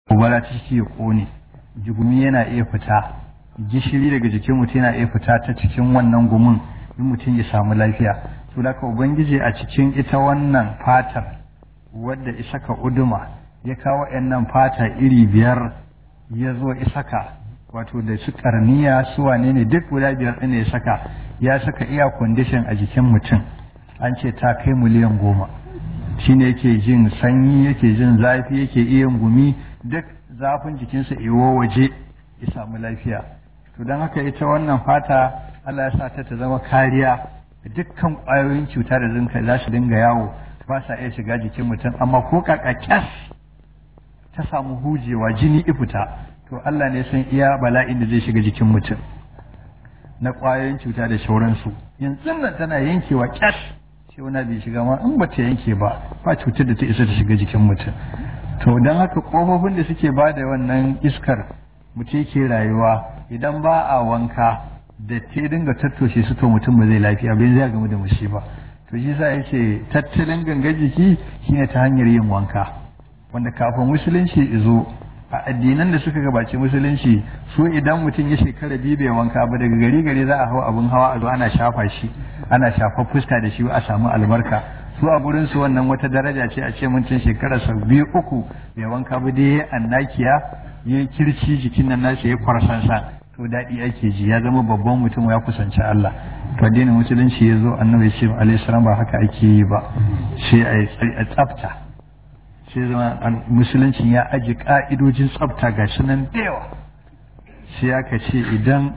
gobara ta ciki ya kone jigumi yana iya fita gishiri daga jikin mutum yana iya fita ta cikin wannan gumin in mutum ya samu lafiya to da ka ubangiji a cikin ita wannan fatar wadda isaka uduma ya kawo nan fata iri biyar ya zo isaka wato da su karniya su wane ne duk guda biyar ɗin ya saka ya saka iya kwandishin a jikin mutum an ce ta kai miliyan goma shine yake jin sanyi yake jin zafi yake iya gumi duk zafin jikinsa iwo waje ya samu lafiya to don haka ita wannan fata Allah ya sa ta ta zama kariya dukkan ƙwayoyin cuta da zinka za su dinga yawo ba sa iya shiga jikin mutum amma ko kakakyas ta samu hujewa jini ifita to Allah ne san iya bala'in da zai shiga jikin mutum na ƙwayoyin cuta da shauransu yanzu nan tana yankewa kyas sai wani bai shiga ma in ba ta yanke ba ba cutar da ta isa ta shiga jikin mutum to don haka ƙofofin da suke ba da wannan iskar mutum ke rayuwa idan ba a wanka da ta dinga tattoshe su to mutum ba zai lafiya bai zai gamu da mushi ba to shi sa yace tattalin ganga jiki shine ta hanyar yin wanka wanda kafin musulunci izo a addinan da suka gabaci musulunci su idan mutum ya shekara biyu bai wanka ba daga gari gari za a hau abin hawa a zo ana shafa shi ana shafa fuska da shi a samu albarka su a gurin su wannan wata daraja ce a ce mutum shekara sau biyu uku bai wanka ba dai annakiya ya kirci jikin nan nashi ya kwarsansa to daɗi ake ji ya zama babban mutum ya kusanci Allah to addinin musulunci ya zo annabi ce alaihi salam ba haka ake yi ba sai a tsafta sai zama musuluncin ya aji ka'idojin tsafta ga nan da yawa sai aka ce idan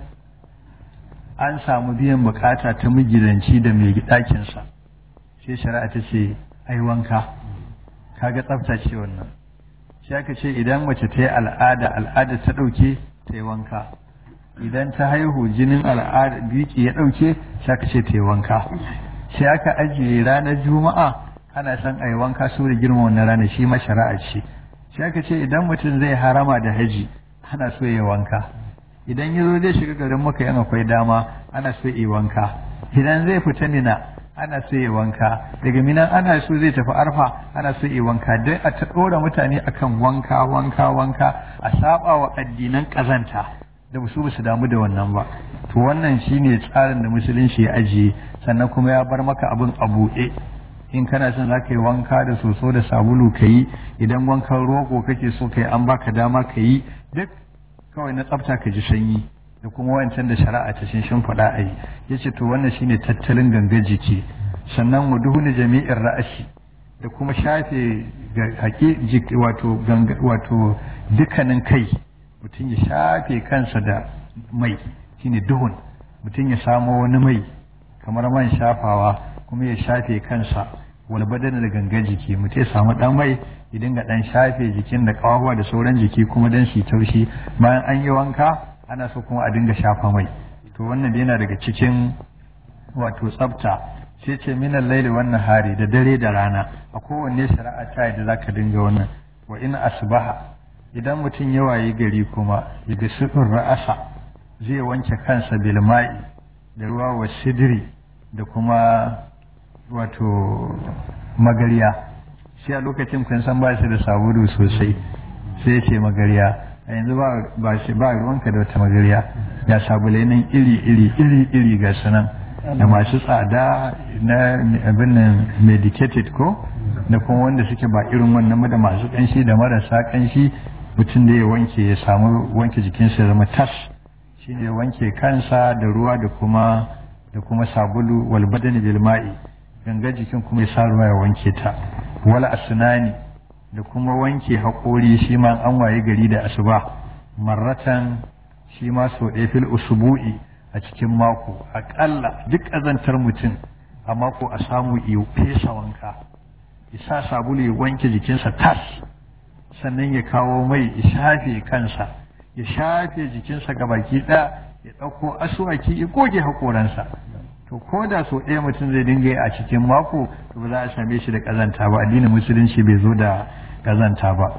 an samu biyan bukata ta magidanci da mai ɗakinsa sai shari'a ta ce ai wanka kaga tsafta ce wannan sai aka ce idan mace ta yi al'ada al'ada ta ɗauke ta yi wanka idan ta haihu jinin al'ada biki ya ɗauke sai aka ce ta yi wanka sai aka ajiye ranar juma'a ana son a yi wanka so da girma wannan rana shi ma shari'a ce sai aka ce idan mutum zai harama da haji ana so ya wanka idan ya zo zai shiga garin maka yan akwai dama ana so ya wanka idan zai fita nina ana so ya wanka daga minan ana so zai tafi arfa ana so ya wanka dai a ta ɗora mutane akan wanka wanka wanka a saba wa addinan ƙazanta da su ba su damu da wannan ba to wannan shine tsarin da musulunci ya ajiye sannan kuma ya bar maka abin a buɗe in kana son za ka yi wanka da soso da sabulu ka yi idan wankan roƙo kake so ka yi an baka dama ka yi duk kawai na tsafta ka ji sanyi da kuma wancan da shari'a ta shin shin faɗa a yi ya ce to wannan shine tattalin gangan jiki sannan wuduhuni jami'in ra'ashi da kuma shafe haƙi wato wato dukkanin kai mutum ya shafe kansa da mai shine duhun mutum ya samo wani mai kamar man shafawa kuma ya shafe kansa wal badan da gangan jiki mutum ya samu dan mai ya dinga dan shafe jikin da kawawa da sauran jiki kuma dan shi taushi bayan an yi wanka ana so kuma a dinga shafa mai to wannan yana daga cikin wato tsafta sai ce minan laili wannan hari da dare da rana a kowanne shari'a ta yadda zaka dinga wannan wa in asbaha idan mutum ya wayi gari kuma ya bi ra'asa zai wanke kansa bilma'i da ruwa wa sidiri da kuma wato magariya shi a lokacin kun san ba shi da sabulu sosai sai ya ce magariya a yanzu ba shi ba ruwanka da wata magariya ya sabulai nan iri iri iri iri ga sunan da masu tsada na abin nan medicated ko da kuma wanda suke ba irin wannan da masu kanshi da marasa kanshi mutum da ya wanke ya samu wanke jikinsa ya zama tas shi ne wanke kansa da ruwa da kuma da kuma sabulu wal badani bil ma'i ganga jikin kuma ya sa ruwa ya wanke ta wal asnani da kuma wanke haƙori shi ma an waye gari da asuba marratan shi ma so ɗaya fil usbu'i a cikin mako aƙalla duk ƙazantar mutum a mako a samu iyo fesa wanka isa sabulu ya wanke jikinsa tas sannan ya kawo mai ya shafe kansa ya shafe jikinsa ga baki ɗaya ya ɗauko asuwaki ya goge haƙoransa to ko da so ɗaya mutum zai dinga yi a cikin mako to ba za a same shi da ƙazanta ba addinin musulunci bai zo da ƙazanta ba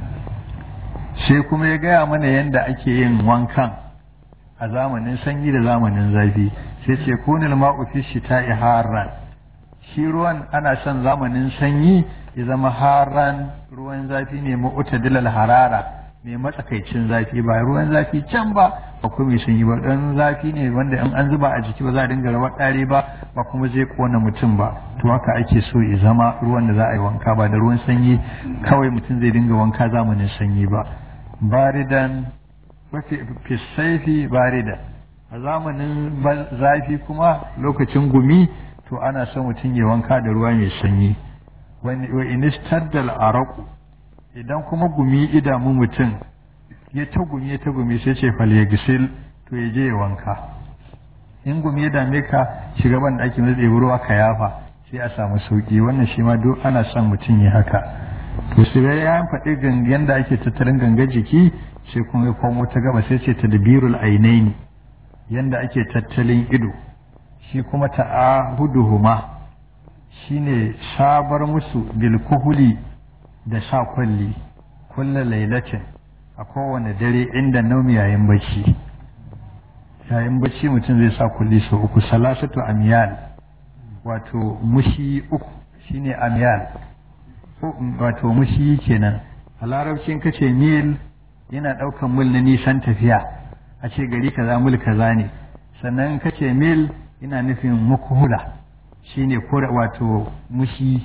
sai kuma ya gaya mana yadda ake yin wankan a zamanin sanyi da zamanin zafi sai ce kunil ma'u fi shita'i harran shi ruwan ana son zamanin sanyi ya zama haran ruwan zafi ne mu'tadilal harara mai matsakaicin zafi ba ruwan zafi can ba ba kuma mai sanyi ba dan zafi ne wanda in an zuba a jiki ba za a dinga rawar ɗare ba ba kuma zai kona mutum ba to haka ake so ya zama ruwan da za a yi wanka ba da ruwan sanyi kawai mutum zai dinga wanka zamanin sanyi ba baridan fi saifi baridan a zamanin zafi kuma lokacin gumi to ana son mutum ya wanka da ruwa mai sanyi wa inistaddal araku idan kuma gumi idamu mutum ya ta gumi ya ta gumi sai ce fal ya gisil to ya je ya wanka in gumi ya dame ka shiga ban da ake mai ruwa ka yafa sai a samu sauki wannan shi ma duk ana son mutum ya haka to sai ya faɗi gangan da ake tattalin ganga jiki sai kuma ya komo ta gaba sai ce tadbirul ainaini yanda ake tattalin ido shi kuma ta'ahuduhuma shine sabar musu bilkuhuli da sa kwalli kulla lailatin a kowane dare inda naumi yayin bacci yayin bacci mutum zai sa kulli sau uku salasatu amyal wato mushi uku shine amyal wato mushi kenan a larabcin kace mil yana ɗaukan mil na nisan tafiya a ce gari kaza mil kaza ne sannan kace mil yana nufin mukuhula shine kura wato mushi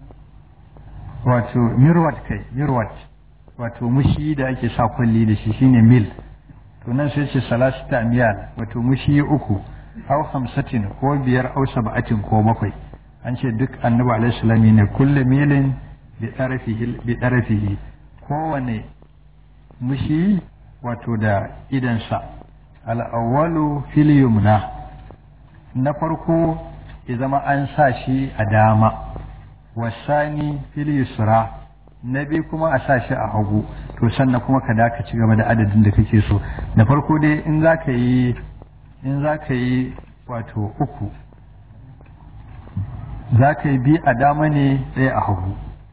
wato mirwat kai mirwat wato mushi da ake sa kwalli da shi shine mil to nan sai ce salasita miyal wato mushi uku au hamsatin ko biyar au saba'atin ko bakwai an ce duk annabi alaihi salam ne kullu milin bi tarafihi bi tarafihi kowane mushi wato da idansa al-awwalu fil yumna na farko ya zama an sa shi a dama wasani fil yusra na biyu kuma a sa shi a hagu to sannan kuma ka daka ci gaba da adadin da kake so da farko dai in za ka yi in za ka yi wato uku za ka yi biyu a dama ne ɗaya a hagu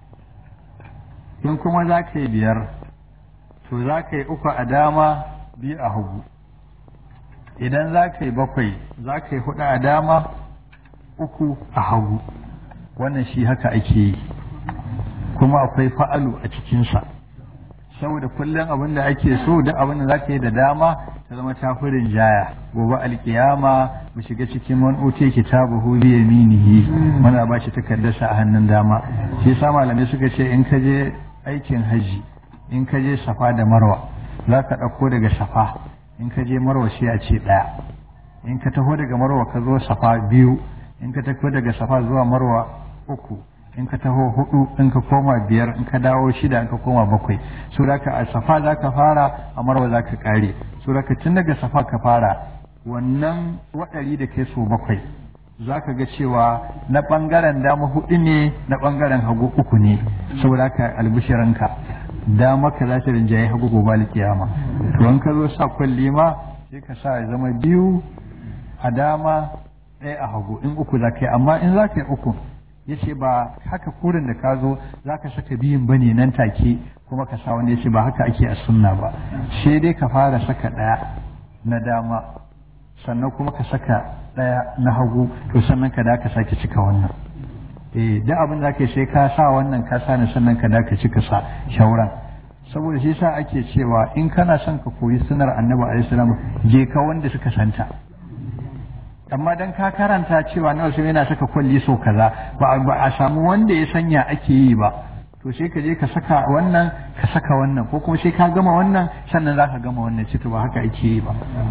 in kuma za ka yi biyar to za ka yi uku a dama biyu a hagu idan za ka yi bakwai za ka yi hudu a dama uku a hagu wannan shi haka ake yi kuma akwai fa'alu a cikinsa saboda kullum abin da ake so da abin da za ka yi da dama ta zama tafurin jaya gobe alkiyama mu shiga cikin man ute kitabu hu bi yaminihi muna ba shi takardarsa a hannun dama shi yasa malamai suka ce in ka je aikin haji in ka je safa da marwa za ka ɗauko daga safa in ka je marwa sai a ce ɗaya in ka taho daga marwa ka zo safa biyu in ka tafi daga safa zuwa marwa uku in ka taho hudu in ka koma biyar in ka dawo shida in ka koma bakwai so da ka a safa za ka fara a marwa za ka kare so da ka tun daga safa ka fara wannan waɗari da kai so bakwai za ka ga cewa na ɓangaren dama hudu ne na ɓangaren hagu uku ne saboda ka albishiranka dama ka za ta rinjaye hagu gobe alkiyama to in ka zo sa kwalli ma sai ka sa ya zama biyu a dama ɗaya a hagu in uku za ka yi amma in za ka yi uku ya ce ba haka kurin da ka zo za ka saka biyun ba ne nan take kuma ka sa wanda ya ce ba haka ake a sunna ba sai dai ka fara saka ɗaya na dama sannan kuma ka saka ɗaya na hagu to sannan ka da ka sake cika wannan eh duk abin da ake sai ka sa wannan ka sa ni sannan ka da ka cika sa shauran saboda shi sa ake cewa in kana son ka koyi sunar annabi alaihi salam je ka wanda suka santa amma dan ka karanta cewa na wasu yana saka kwalli so kaza ba a samu wanda ya sanya ake yi ba to sai ka je ka saka wannan ka saka wannan ko kuma sai ka gama wannan sannan za ka gama wannan cito ba haka ake yi ba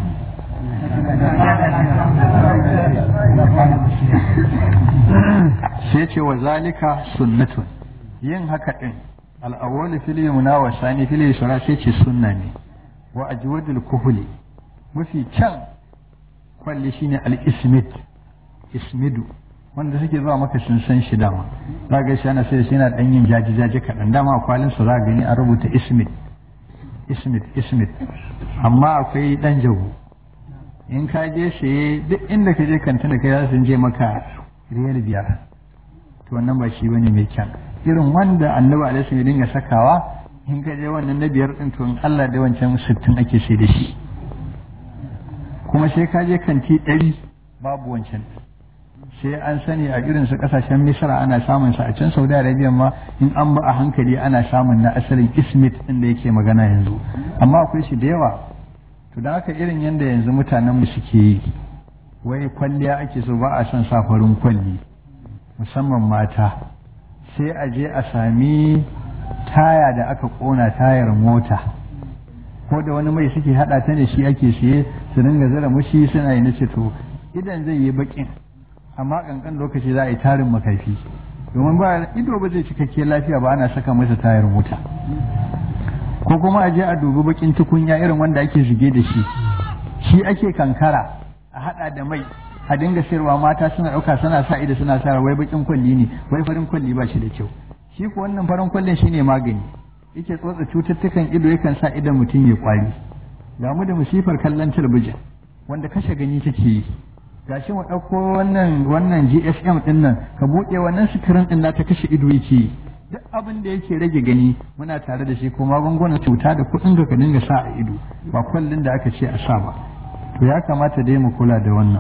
sai ce wa zalika sunnatun yin haka din al'awwal fil yumna wa sani fil yusra sai ce sunna ne wa ajwadul kuhuli mafi can kwalli shine al-ismid ismidu wanda suke zuwa maka sun san shi dama za ga shi ana sai shi yana dan yin jaji jaji kaɗan dama a kwalin sa za gani an rubuta ismid ismid ismid amma akwai dan jago in ka je saye duk inda ka je kantin da kai za su je maka riyal biyar to wannan ba shi bane mai kyan irin wanda annabi alaihi ya dinga sakawa in ka je wannan na biyar din to in Allah da wancan sittin ake sai da shi kuma sai ka je kanti ɗari babu wancan sai an sani a irin su kasashen misra ana samun sa a can saudi arabia ma in an ba a hankali ana samun na asalin ismit inda yake magana yanzu amma akwai shi da yawa to da haka irin yadda yanzu mutanen mu suke yi wai kwalliya ake so ba a son sa farin kwalli musamman mata sai a je a sami taya da aka kona tayar mota ko da wani mai suke hada ta da shi ake siye su dinga zara mushi suna yi nace to idan zai yi bakin amma kankan lokaci za a yi tarin makafi domin ba ido ba zai cikakke lafiya ba ana saka masa tayar mota ko kuma a je a dubi bakin tukunya irin wanda ake shige da shi shi ake kankara a hada da mai a dinga sayarwa mata suna dauka suna sa ido suna sa wai bakin kwalli ne wai farin kwalli ba shi da kyau shi ko wannan farin kwallin shine magani yake tsotsa cututtukan ido yakan sa idan mutum ya kwari ga mu da musifar kallon talabijin wanda kashe gani take yi gashi mu ɗauko wannan wannan GSM ɗin nan ka buɗe wannan sikirin ɗin ta kashe ido yake yi duk abin da yake rage gani muna tare da shi ko magungunan cuta da kuɗin ka ka dinga sa a ido ba kwallin da aka ce a sa ba to ya kamata dai mu kula da wannan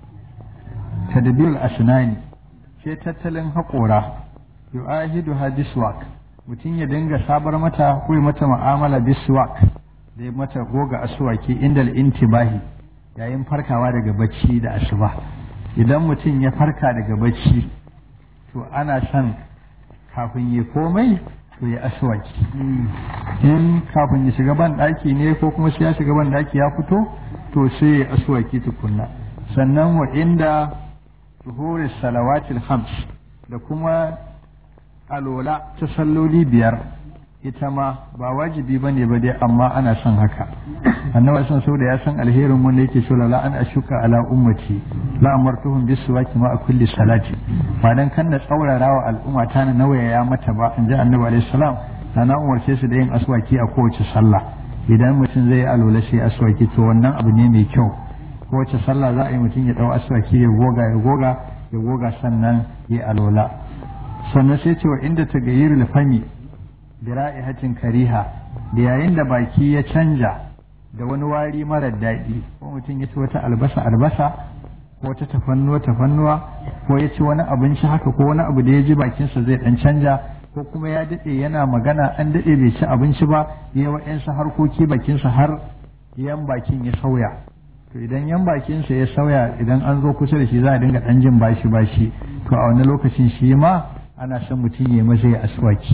tadbirul asnani sai tattalin haƙora yu'ahidu hadiswak mutum ya dinga sabar mata ko mata mu'amala biswak da ya mata goga aswaki indal intibahi yayin farkawa daga bacci da asuba idan mutum ya farka daga bacci to ana son kafin ya komai to ya aswaki in kafin ya shiga ban ɗaki ne ko kuma sai ya shiga ban ɗaki ya fito to sai ya aswaki tukunna sannan wa inda zuhuri salawatil hams da kuma alola ta salloli biyar ita ma ba wajibi ba ne ba dai amma ana son haka annabi san so da ya san alherin wanda yake so la an ashuka ala ummati la amartuhum bisuwaki ma a kulli salati ba dan kan da tsaurara wa al'umma ta na nawaya mata ba in ji annabi alaihi salam da na umarce su da yin aswaki a kowace sallah idan mutum zai yi alola sai aswaki to wannan abu ne mai kyau kowace sallah za a yi mutum ya dau aswaki ya goga ya goga ya goga sannan ya alola sannan sai ce wa inda ta gayyar fami da ra'ihatin kariha da yayin da baki ya canja da wani wari marar daɗi ko mutum ya ci wata albasa albasa ko wata tafannuwa tafannuwa ko ya ci wani abinci haka ko wani abu da ya ji bakinsa zai ɗan canja ko kuma ya daɗe yana magana an daɗe bai ci abinci ba ya wa'yansa harkoki bakinsa har yan bakin ya sauya to idan yan bakinsa ya sauya idan an zo kusa da shi za a dinga ɗan jin bashi bashi to a wani lokacin shi ma ana son mutum ya maza ya aswaki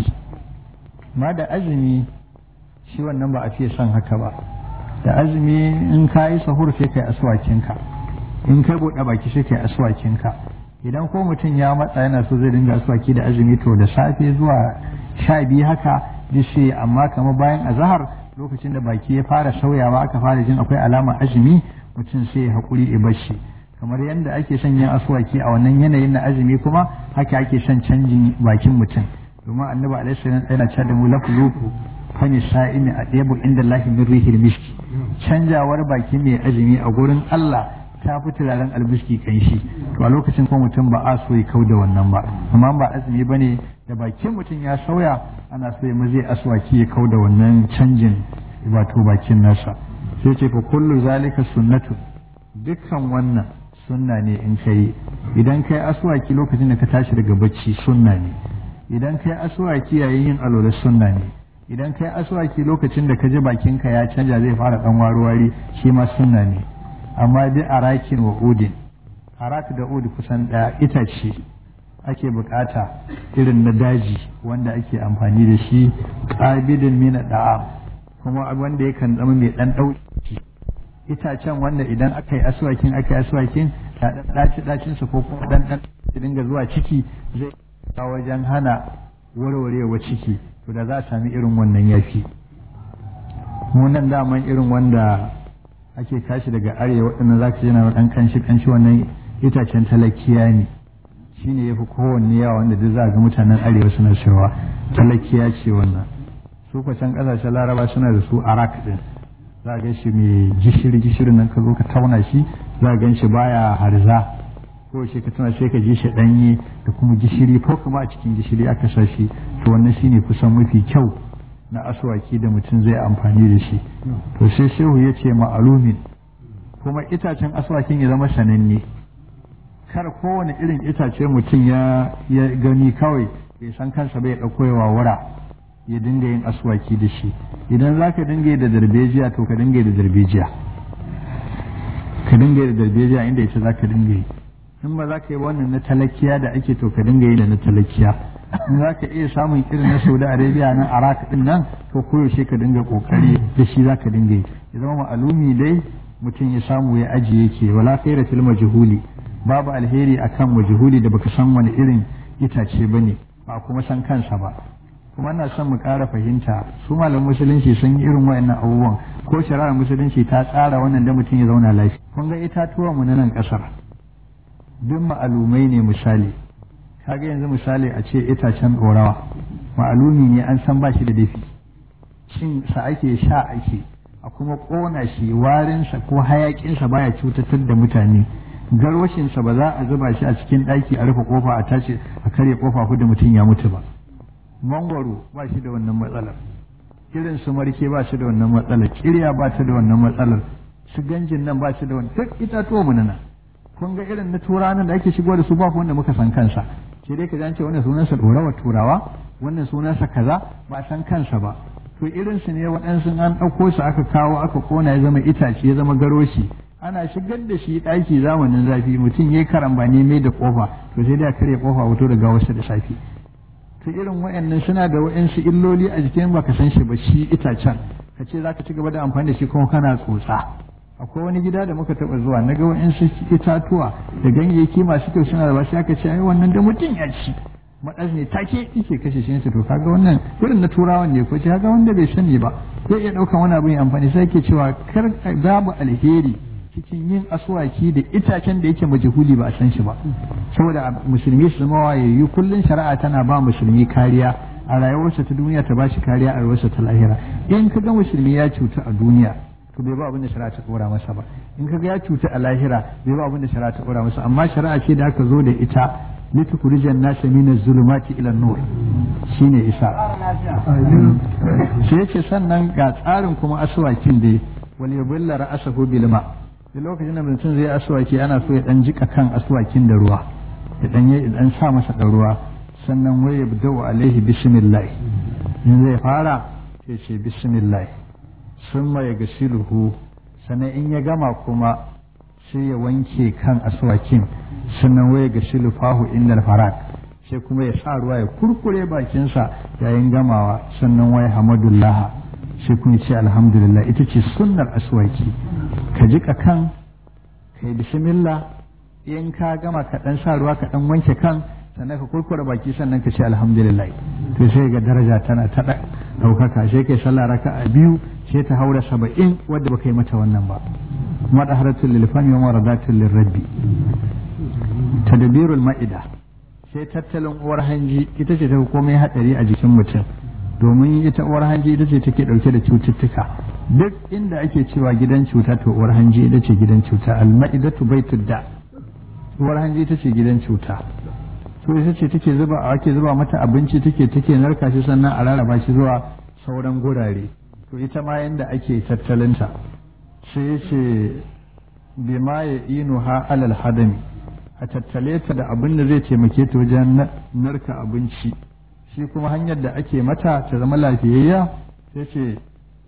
ma da azumi shi wannan ba a fiye son haka ba da azumi in ka yi sahur sai kai aswakinka in kai buɗe baki sai kai aswakinka idan ko mutum ya matsa yana so zai dinga aswaki da azumi to da safe zuwa sha biyu haka duk sai amma kamar bayan azahar lokacin da baki ya fara sauyawa aka fara jin akwai alama azumi mutum sai ya haƙuri ya bashi kamar yadda ake son yin aswaki a wannan yanayin na azumi kuma haka ake son canjin bakin mutum domin annabi alaihi salam yana cewa da mu lafluku fani sa'imi a ɗebu inda lahi min rihil miski canjawar baki mai azumi a gurin Allah ta fi turaren albiski kan shi to a lokacin kuma mutum ba a so ya kau da wannan ba amma ba azumi ba ne da bakin mutum ya sauya ana so ya zai aswaki ya kau da wannan canjin wato bakin nasa sai ce fa kullu zalika sunnatu dukkan wannan sunna ne in kai idan kai aswaki lokacin da ka tashi daga bacci sunna ne idan kai aswaki yayin yin alola sunna ne idan kai aswaki lokacin da ka ji bakinka ya canja zai fara dan wari shi ma sunna ne amma bi arakin wa udin arak da ud kusan daya itace ake bukata irin na daji wanda ake amfani da shi qabidin min da'am kuma wanda yakan zama mai dan dauki itacen wanda idan aka yi aswakin aka yi aswakin da daci dacin sa ko kuma dan dan dinga zuwa ciki zai ta wajen hana warwarewa ciki to da za a sami irin wannan yafi munan daman irin wanda ake tashi daga arewa waɗannan za ka yana ɗan kanshi kanshi wannan itacen talakiya ne shi ne ya fi kowanne yawa wanda duk za ga mutanen arewa suna cewa talakiya ce wannan su can ƙasashen laraba suna da su arak ɗin za a gan shi mai gishiri gishiri nan ka zo ka tauna shi za a gan shi baya harza ko shi ka tuna sai ka ji shi ɗanye da kuma gishiri ko kuma a cikin gishiri aka sa shi to wannan shine kusan mafi kyau na aswaki da mutum zai amfani da shi to sai shehu ya ce ma'alumin kuma itacen aswakin ya zama sananne kar kowane irin itace mutum ya ya gani kawai bai san kansa bai ɗauko ya wawura ya dinga yin aswaki da shi idan za ka dinga yi da darbejiya to ka dinga yi da darbejiya ka dinga yi da darbejiya inda ita za ka dinga yi in ba za ka yi wannan na talakiya da ake to ka dinga yi da na talakiya in za ka iya samun irin na saudi arabia nan arak din nan to koyaushe ka dinga kokari da shi za ka dinga yi ya zama ma'alumi dai mutum ya samu ya ajiye ke wala khaira fil majhuli babu alheri akan majhuli da baka san wani irin itace bane ba kuma san kansa ba kuma ina son mu ƙara fahimta su malam musulunci sun yi irin wayannan abubuwan ko shari'ar musulunci ta tsara wannan da mutum ya zauna lafiya kun ga itatuwa mu na nan ƙasar duk ma'alumai ne misali kaga yanzu misali a ce itacen ɗorawa ma'alumi ne an san ba shi da dafi cin sa ake sha ake a kuma ƙona shi warinsa ko hayaƙinsa baya cutatar da mutane garwashinsa ba za a zuba shi a cikin ɗaki a rufe ƙofa a tashi a karya ƙofa da mutum ya mutu ba mangwaro ba shi da wannan matsalar irin su marke ba shi da wannan matsalar kirya ba ta da wannan matsalar su ganjin nan ba shi da wannan duk itatuwa mu nan kun ga irin na turawa da ake shigowa da su ba wanda muka san kansa sai dai ka ce wannan sunansa ɗorawa turawa wannan sunansa kaza ba san kansa ba to irin su ne waɗansu an ɗauko su aka kawo aka kona ya zama itace ya zama garoshi ana shigar da shi ɗaki zamanin zafi mutum ya yi karambani mai da kofa to sai dai a karya kofa wato daga wasu da safe to irin wayannan suna da wayansu illoli a jikin baka san shi ba shi itacen ka ce za ka ci gaba da amfani da shi kuma kana tsotsa akwai wani gida da muka taɓa zuwa na ga wayansu itatuwa da ganyayyaki masu kyau suna da ba sai aka ce ai wannan da mutum ya ci maɗas ne take yake kashe shi to kaga wannan irin na turawan ne ko ce kaga wanda bai sani ba zai iya ɗaukan wani abin amfani sai ke cewa kar babu alheri cikin yin aswaki da itacen da yake majhuli ba a san shi ba saboda musulmi su zama wayayyu kullun shari'a tana ba musulmi kariya a rayuwarsa ta duniya ta bashi kariya a rayuwarsa ta lahira in ka ga musulmi ya cuta a duniya to bai ba abin da shari'a ta dora masa ba in ka ga ya cuta a lahira bai ba abin da shari'a ta dora masa amma shari'a ce da aka zo da ita litukhrijan nasa min az-zulumati ila an-nur shine isa sai yace sannan ga tsarin kuma aswakin da wal yubilla ra'asahu bil ma' da lokacin da mutum zai aswaki ana so ya dan jika kan aswakin da ruwa ya dan ya dan sa masa da ruwa sannan wai yabda'u alaihi bismillah in zai fara sai ce bismillah summa ya gasiluhu sannan in ya gama kuma sai ya wanke kan aswakin sannan wai ya gasilu fahu inda farak sai kuma ya sa ruwa ya kurkure bakinsa yayin gamawa sannan wai hamadullah sai kun ce alhamdulillah ita ce sunnar aswaki ka jika kan ka yi bismillah in ka gama ka dan sa ruwa ka dan wanke kan sannan ka kurkura baki sannan ka ce alhamdulillah to sai ga daraja tana ta daukaka sai kai sallah raka'a biyu sai ta haura saba'in wadda baka yi mata wannan ba madaharatul lil fami wa maradatul lir rabbi tadbirul ma'ida sai tattalin uwar hanji ita ce ta komai hadari a jikin mutum domin ita uwar hanji ita ce take dauke da cututtuka duk inda ake cewa gidan cuta to uwar hanji ita ce gidan cuta alma'idatu baitud da uwar hanji ita ce gidan cuta to ita ce take zuba ake zuba mata abinci take take narka shi sannan a rarraba shi zuwa sauran gurare to ita ma yanda ake tattalinta sai ce bima ya inu ha alal hadami a tattale ta da abin da zai taimake ta wajen narka abinci shi kuma hanyar da ake mata ta zama lafiyayya sai ce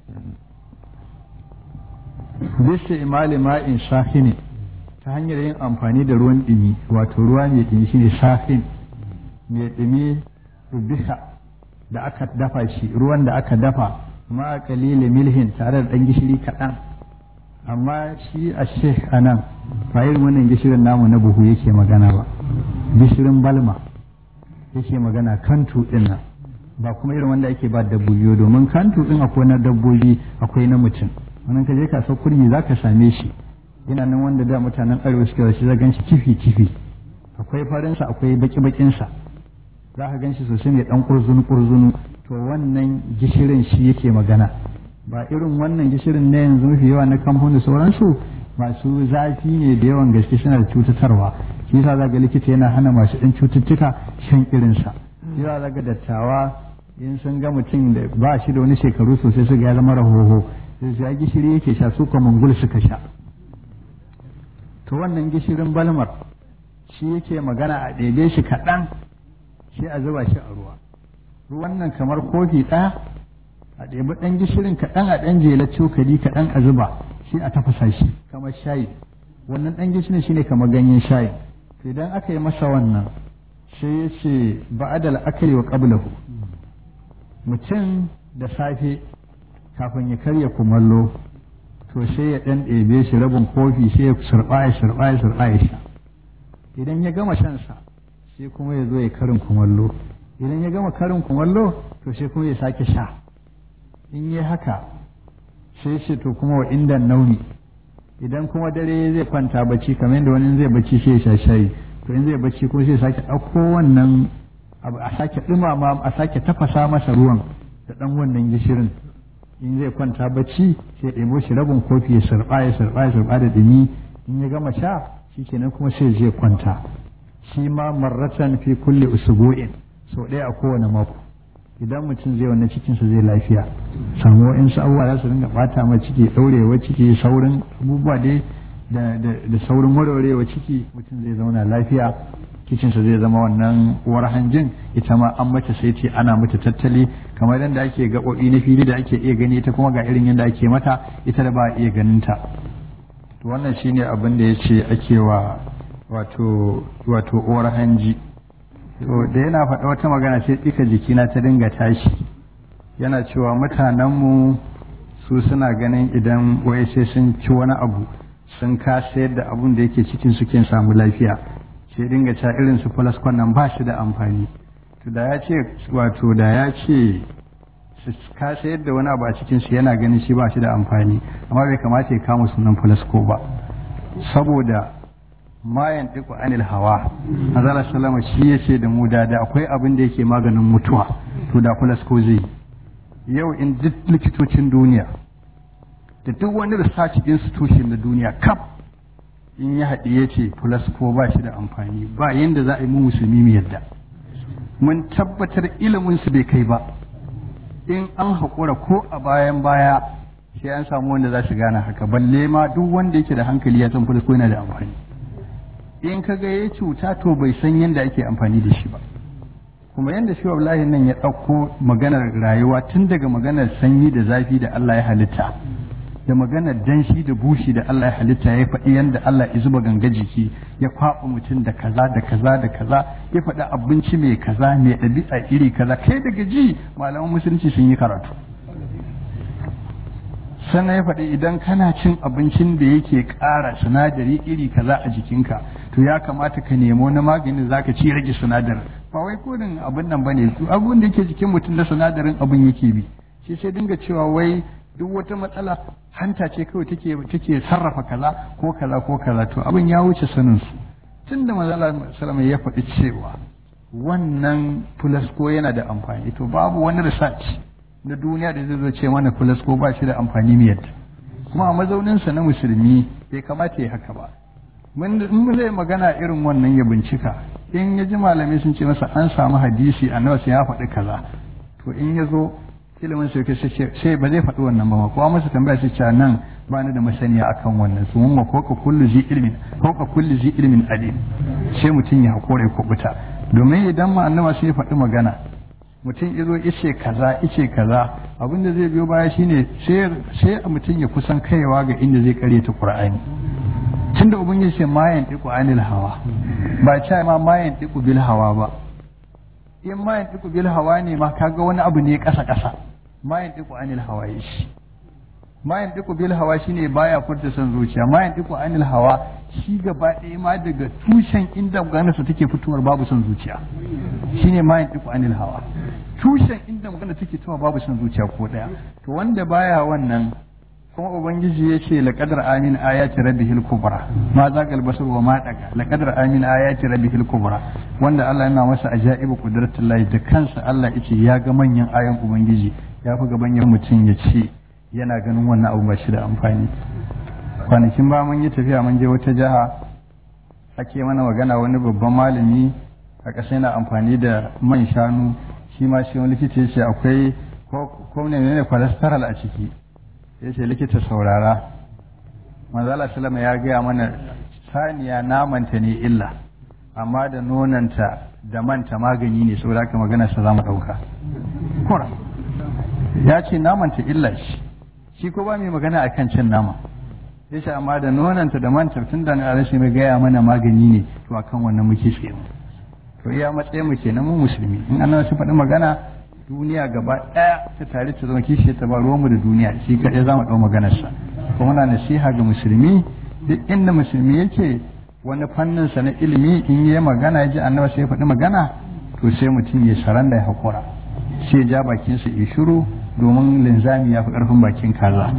bisa imali ma'in shahini ta hanyar yin amfani da ruwan ɗumi wato ruwa mai ɗumi shine shahin mai ɗumi rubiha da aka dafa shi ruwan da aka dafa ma kalili milhin tare da ɗan gishiri kaɗan amma shi a sheikh a nan ba irin wannan gishirin namu na buhu yake magana ba gishirin balma yake magana kantu ɗin nan ba kuma irin wanda ake ba dabbobi domin kantu ɗin akwai na dabbobi akwai na mutum wannan ka je kasuwar kurmi za ka same shi yana nan wanda da mutanen arewa suke da shi za gan shi kifi kifi akwai farinsa akwai baki bakinsa za ka gan shi sosai mai dan kurzunu kurzunu to wannan gishirin shi yake magana ba irin wannan gishirin na yanzu mafi yawa na kamfani sauransu masu zafi ne da yawan gaske suna da cutatarwa shi yasa za ga likita yana hana masu ɗan cututtuka shan irinsa shi yasa za ga dattawa in sun ga mutum da ba shi da wani shekaru sosai su ga ya zama rahoho sai ya gishiri yake sha su kuma mangul suka sha to wannan gishirin balmar shi yake magana a ɗebe shi kaɗan sai a zuba shi a ruwa ruwan nan kamar kofi ɗaya a ɗebi ɗan gishirin kaɗan a ɗan jela cokali kaɗan a zuba shi a tafasa shi kamar shayi wannan ɗan gishirin shine kamar ganyen shayi to idan aka yi masa wannan sai ya ce ba'adal akali wa qablahu mutum da safe kafin ya karya kumallo to sai ya ɗan ɗebe shi rabin kofi sai ya surɓa ya surɓa ya surɓa ya sha idan ya gama shansa sai kuma ya zo ya karin kumallo idan ya gama karin kumallo to sai kuma ya sake sha in yi haka sai ce to kuma wa inda nauni idan kuma dare zai kwanta bacci kamar yadda wani zai bacci sai ya sha shayi to in zai bacci ko sai sake ɗauko wannan abu a sake ɗumama a sake tafasa masa ruwan da ɗan wannan gishirin in zai kwanta bacci sai ɗebo shi rabin kofi ya sarɓa ya sarɓa ya sarɓa da ɗumi in ya gama sha shi kenan kuma sai zai kwanta shi ma marratan fi kulle usbu'in sau ɗaya a kowane mako idan mutum zai wannan cikinsa zai lafiya samu wa'insu abubuwa za su dinga bata ma ciki ɗaurewa ciki saurin abubuwa dai da saurin warwarewa ciki mutum zai zauna lafiya cikinsa zai zama wannan uwar hanjin ita ma an mata sai ce ana mata tattali kamar yadda ake gaɓoɓi na fili da ake iya gani ita kuma ga irin yadda ake mata ita da ba a iya ganin ta to wannan shine abin da ya ce ake wa wato wato uwar hanji to da yana faɗa wata magana sai tsika jikina ta dinga tashi yana cewa mutanenmu su suna ganin idan wai sai sun ci wani abu sun kasa yadda abun da yake cikin suke samu lafiya sai dinga ca irin su falaskon nan ba shi da amfani to da ya ce wato da ya ce su kasa yadda wani abu a cikin su yana ganin shi ba shi da amfani amma bai kamata ya kama sunan falasko ba saboda mayan ɗiku anil hawa azala salama shi ya ce da mu da da akwai abin da yake maganin mutuwa to da fulasko zai yau in duk likitocin duniya da duk wani research institution na duniya kaf in ya haɗi ya ce fulasko ba shi da amfani ba yadda za a yi mu musulmi mu yadda mun tabbatar ilimin su bai kai ba in an haƙura ko a bayan baya sai an samu wanda za su gane haka balle ma duk wanda yake da hankali ya san fulasko yana da amfani in ka ga ya cuta to bai san yadda ake amfani da shi ba kuma yadda shi wallahi nan ya ɗauko maganar rayuwa tun daga maganar sanyi da zafi da Allah ya halitta da maganar danshi da bushi da Allah ya halitta ya faɗi yadda Allah ya zuba ganga jiki ya kwaɓa mutum da kaza da kaza da kaza ya faɗi abinci mai kaza mai ɗabi'a iri kaza kai daga ji malaman musulunci sun yi karatu sannan ya faɗi idan kana cin abincin da yake ƙara sinadari iri kaza a jikinka to ya kamata ka nemo na maganin za ka ci rage sinadarin ba wai kodin abin nan ba ne abin da yake jikin mutum da sinadarin abin yake bi shi sai dinga cewa wai duk wata matsala hanta ce kawai take take sarrafa kaza ko kaza ko kaza to abin ya wuce sanin su tun da manzo salama ya faɗi cewa wannan fulasko yana da amfani to babu wani research na duniya da zai zo ce mana fulasko ba shi da amfani mu yadda kuma a mazauninsa na musulmi bai kamata ya haka ba in zai magana irin wannan ya bincika in ya ji malamai sun ce masa an samu hadisi a nawa sai ya faɗi kaza to in ya zo ilimin sai sai ba zai faɗi wannan ba ma kuma masa tambaya sai ce nan ba ni da masaniya akan wannan su mun ko ka kullu zi ilmin ko ka kullu zi ilmin alim sai mutum ya hakura ya kubuta domin idan ma annaba sai ya faɗi magana mutum izo ice kaza ice kaza abin da zai biyo baya shine sai sai mutum ya kusan kaiwa ga inda zai kare ta qur'ani tunda ubangiji ce mayan diku anil hawa ba ce ma mayan diku bil hawa ba in mayan diku bil hawa ne ma kaga wani abu ne kasa kasa mayan diku anil hawa shi mayan diku bil hawa shine baya furta son zuciya mayan diku anil hawa shi gaba ɗaya ma daga tushen inda maganarsa take fitowar babu son zuciya shine mayan diku anil hawa tushen inda magana take fitowa babu son zuciya ko ɗaya to wanda baya wannan kuma ubangiji ya ce laƙadar amin ayati rabbihil kubra ma zagal basar wa ma daga laƙadar amin ayati rabbihil kubra wanda Allah yana masa ajaibu qudratullahi da kansa Allah yace ya ga manyan ayan ubangiji ya fi gaban yan mutum ya ce yana ganin wannan abu ba shi da amfani kwanakin ba mun yi tafiya mun je wata jiha ake mana magana wani babban malami a ƙasa yana amfani da man shanu shi ma shi wani likita ya ce akwai ko ne ne cholesterol a ciki ya ce likita saurara manzala salama ya gaya mana saniya namanta ne illa amma da nonanta da manta magani ne saboda haka magana sa za mu ɗauka kura ya ce namanta illa shi shi ko ba mai magana akan cin nama ya ce amma da nonanta da manta tun da na rashin mai gaya mana magani ne to akan wannan muke tsaye mu to iya matsayin mu kenan mu musulmi in an su faɗi magana duniya gaba ɗaya ta tare ta zama kishi ta ba ruwanmu da duniya shi kaɗai za mu ɗau maganarsa kuma muna nasiha ga musulmi duk inda musulmi yake wani fannin sa na ilimi in yi magana ya ji annabi sai ya faɗi magana to sai mutum ya saranda ya haƙura sai ja bakinsa ya shiru domin linzami ya fi ƙarfin bakin kaza.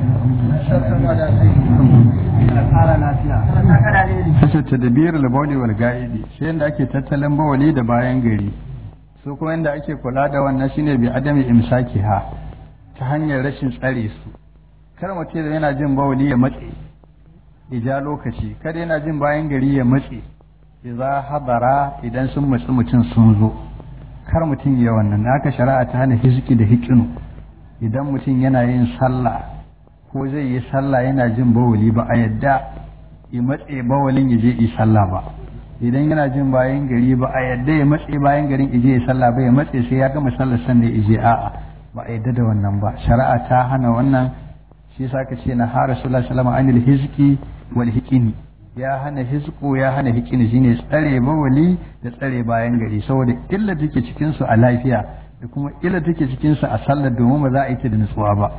Kashe tadabir labawli wal ga'idi sai yadda ake tattalin bawali da bayan gari su kuma yadda ake kula da wannan shine bi adami imsaki ha ta hanyar rashin tsare su kar mutum da yana jin bawali ya matse ija lokaci kada yana jin bayan gari ya matse idza hadara idan sun matsi mutum sun zo kar mutum ya wannan haka shari'a ta hana hizki da hikinu idan mutum yana yin sallah ko zai yi sallah yana jin bawali ba a yadda ya matse bawalin ya je yi sallah ba idan yana jin bayan gari ba a yadda ya matse bayan garin ije ya sallah ba ya matse sai ya gama sallar sanda ije a'a ba a yadda da wannan ba shari'a ta hana wannan shi yasa ka ce na har rasulullah sallallahu alaihi anil hizki wal hikini ya hana hizku ya hana hikini shine tsare bawali da tsare bayan gari saboda illa take cikin su a lafiya da kuma illa take cikin su a sallar domin ba za a yi ta da nutsuwa ba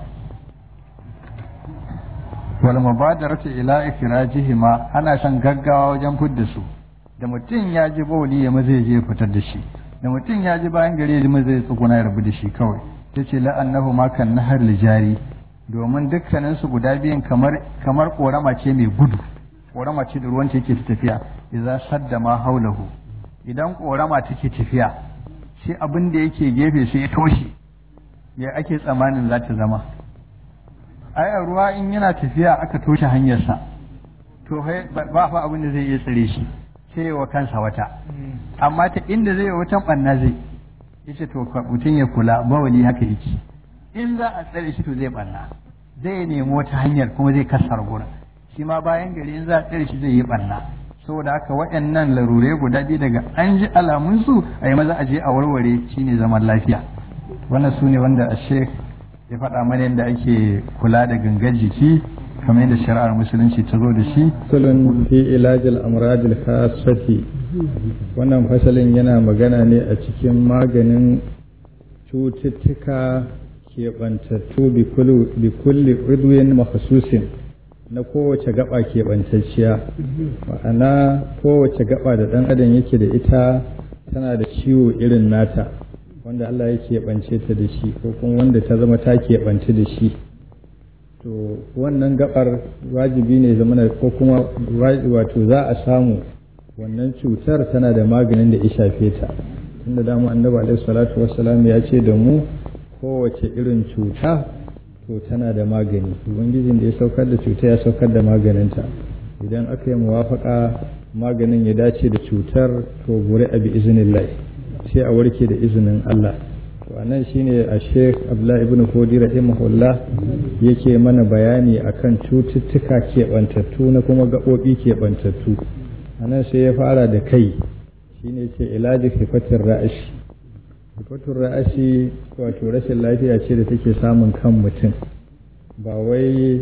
wal mubadaratu ila ikhrajihima ana son gaggawa wajen fidda su da mutum ya ji bawali ya maza je fitar da shi da mutum ya ji bayan gari ya maza ya tsuguna ya rabu da shi kawai tace la'annahu ma kan nahar lijari domin dukkanin su guda biyun kamar kamar korama ce mai gudu korama ce da ruwan yake tafiya idza sadda ma haulahu idan korama take tafiya shi abin da yake gefe sai ya toshe ya ake tsamanin za ta zama ai ruwa in yana tafiya aka toshe hanyarsa to ba fa abin da zai iya tsare shi sai wa kansa wata amma ta inda zai wata banna zai yace to mutum ya kula bawali haka yake in za a tsare shi to zai banna zai nemi wata hanyar kuma zai kasar gurin shi ma bayan gari in za a tsare shi zai yi banna saboda haka waɗannan larure guda biyu daga an ji alamunsu a yi maza a je a warware shine zaman lafiya wannan su ne wanda a shek ya faɗa mana yadda ake kula da gangar jiki kamar yadda shari'ar musulunci ta zo da shi fasalin fi ilajil amradil khasati wannan fasalin yana magana ne a cikin maganin cututtuka keɓantattu bi kulli udwin makhsusin na kowace gaba keɓantacciya ma'ana kowace gaba da ɗan adam yake da ita tana da ciwo irin nata wanda Allah ya keɓance ta da shi ko kuma wanda ta zama ta keɓance da shi to wannan gabar wajibi ne zamana ko kuma wato za a samu wannan cutar tana da maganin da ya shafe ta tunda dama annabi alaihi salatu wassalam ya ce da mu kowace irin cuta to tana da magani ubangijin da ya saukar da cuta ya saukar da maganinta idan aka yi muwafaka maganin ya dace da cutar to gure abi iznillah sai a warke da izinin Allah to anan shine a Sheikh Abdullah ibn Fodi rahimahullah yake mana bayani akan cututtuka keɓantattu na kuma gaɓoɓi keɓantattu anan sai ya fara da kai shine ce ilaji hifatin ra'ashi hifatin ra'ashi wato rashin lafiya ce da take samun kan mutum ba wai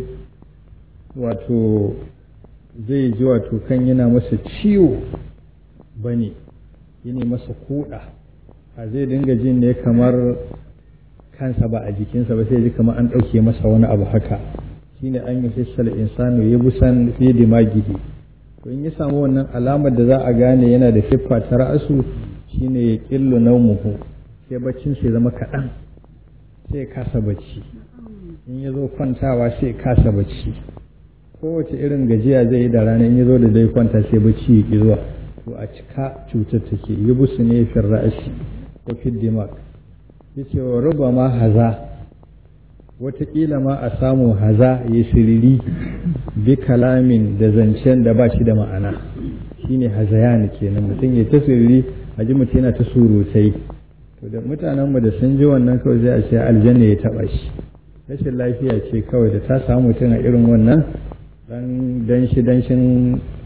wato zai ji wato kan yana masa ciwo ba ne yana masa kuɗa a zai dinga jin ne kamar kansa ba a jikinsa ba sai ji kamar an ɗauke masa wani abu haka shine an yi hissal insanu ya busan fi dimagihi to in ya samu wannan alamar da za a gane yana da siffa ta ra'asu shine ya killu naumuhu sai baccin sai zama kaɗan sai kasa bacci in ya zo kwantawa sai kasa bacci kowace irin gajiya zai yi da rana in ya zo da dai kwanta sai bacci ya ƙi zuwa to a cika cutar take yi busu ne fin ra'ashi ko fin dimak ya ce wa ruba ma haza wataƙila ma a samu haza ya siriri bi kalamin da zancen da ba shi da ma'ana shine hazayan kenan mutum ya ta siriri a ji mutum yana ta surutai to da mutanenmu da sun ji wannan kawai zai a ce aljanna ya taɓa shi rashin lafiya ce kawai da ta samu mutum a irin wannan dan danshi danshin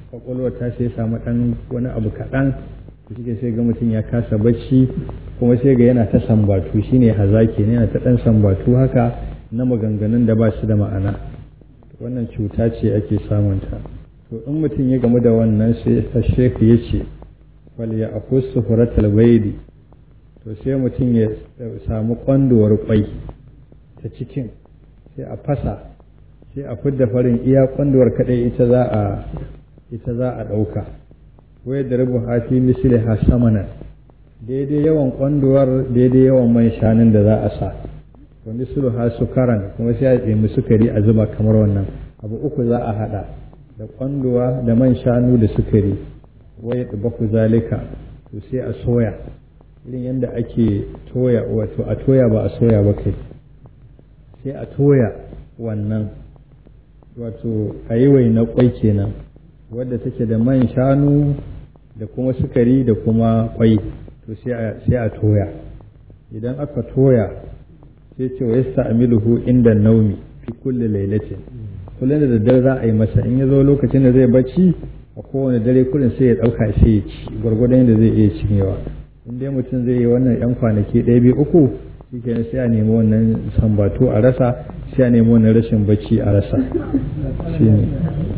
kwakwalwar ta sai samu ɗan wani abu kaɗan da shi sai ga mutum ya kasa bacci kuma sai ga yana ta sambatu shine hazaki ne yana ta ɗan sambatu haka na maganganun da ba su da ma'ana wannan cuta ce ake samunta to in mutum ya gamu da wannan sai shekhu ya ce wal ya akusu furatal baidi to sai mutum ya samu kwanduwar kwai ta cikin sai a fasa sai a fidda farin iya kwanduwar kadai ita za a ita za a ɗauka wai da rubu hafi misali ha samana daidai yawan kwanduwar daidai yawan man shanun da za a sa wa misali ha sukaran kuma sai a ɗemi sukari a zuba kamar wannan abu uku za a haɗa da kwanduwa da man shanu da sukari wai da baku zalika to sai a soya irin yadda ake toya wato a toya ba a soya ba kai sai a toya wannan wato a yi waina kwai kenan wadda take da man shanu da kuma sukari da kuma kwai to sai a toya idan aka toya sai ce wa yasta amiluhu inda naumi fi kulli lailatin kullum da daddare za a yi masa in ya zo lokacin da zai bacci a kowane dare kullum sai ya ɗauka sai ya ci gwargwadon yadda zai iya cinyewa in dai mutum zai yi wannan yan kwanaki ɗaya biyu uku shi kenan sai a nemi wannan sambatu a rasa sai a nemi wannan rashin bacci a rasa shine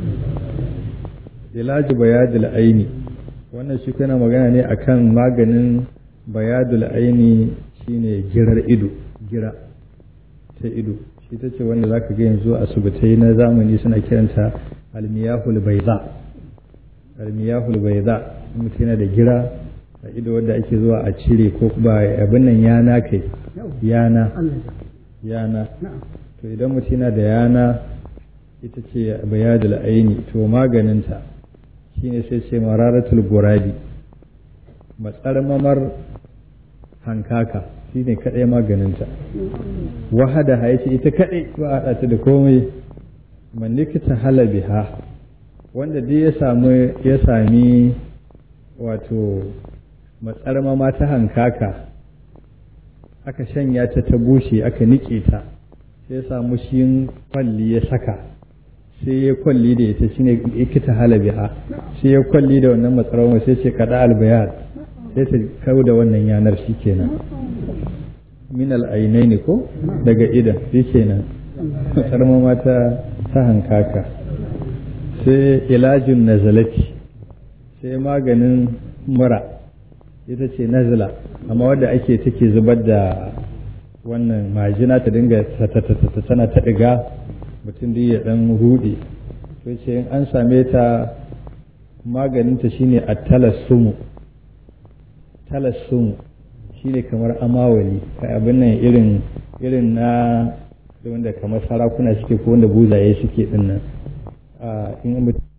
ilaji bayadul aini wannan shi kana magana ne akan maganin bayadul aini shine girar ido gira ta ido shi ta ce wanda zaka ga yanzu asibitai na zamani suna kiranta almiyahul baiza almiyahul baiza mutum yana da gira a ido wadda ake zuwa a cire ko ba abin nan yana kai yana yana to idan mutum yana da yana ita ce bayadul aini to maganinta shine sai ce mararatul gurabi matsarmamar hankaka shine kadai maganinta wahada haice ita kadai ba a ta da komai man likita halabiha wanda dai ya samu ya sami wato matsarmama ta hankaka aka shanya ta ta bushe aka nike ta sai ya samu shi kwalli ya saka sai ya kwalli da ita shine ikita halabiha sai ya kwalli da wannan matsarmama sai ce kada albayar sai ta kawo da wannan yanar shi kenan min al'ainai ko daga idan shi kenan matsarmama ta ta hankaka sai ilajin nazalati sai maganin mura ita ce nazila amma wadda ake take zubar da wannan majina ta dinga tana ta ɗiga mutum da ya ɗan ruɗe to ce in an same ta maganinta shine a talassumu talassumu shine kamar amawali abin nan irin irin na wanda kamar sarakuna suke ko wanda buzaye suke dinnan in